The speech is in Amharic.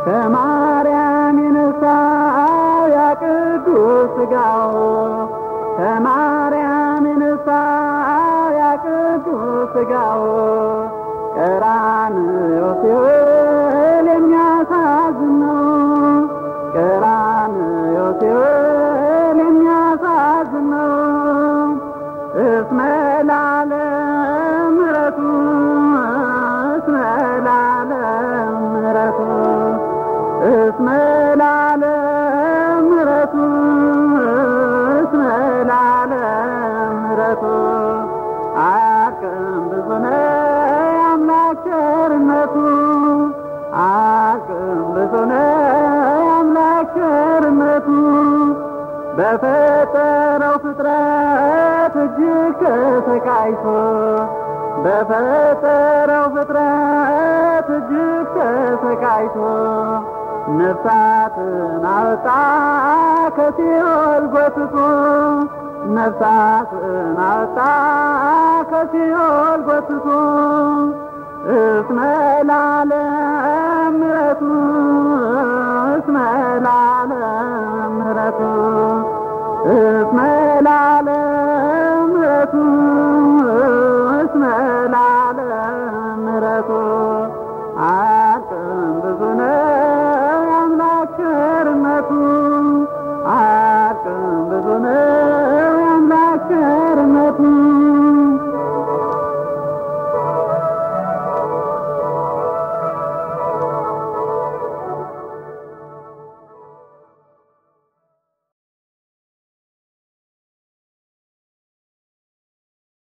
ከማርያም የነሳው ያ ቅዱስ ሥጋው ከማርያም የነሳው ያ ቅዱስ ሥጋው ቀራንዮ ሲውል የሚያሳዝን ነው። ቀራንዮ ሲውል የሚያሳዝን ነው። እስመ ለዓለም ምሕረቱ እስመ ለዓለም ምሕረቱ እስመ ለዓለም ምሕረቱ እስመ ለዓለም ምሕረቱ አያልቅም ብዙ ነው የአምላክ ቸርነቱ አያልቅም ብዙ ነው የአምላክ ቸርነቱ በፈጠረው ፍጥረት እጅግ ተሰቃይቶ በፈጠረው ፍጥረት እጅግ ተሰቃይቶ ነፍሳትን አወጣ ከሲኦል ጎትቶ ነፍሳትን አወጣ ከሲኦል ጎትቶ እስመ ለዓለም ምሕረቱ እስመ ለዓለም ምሕረቱ እስመ ለዓለም ምሕረቱ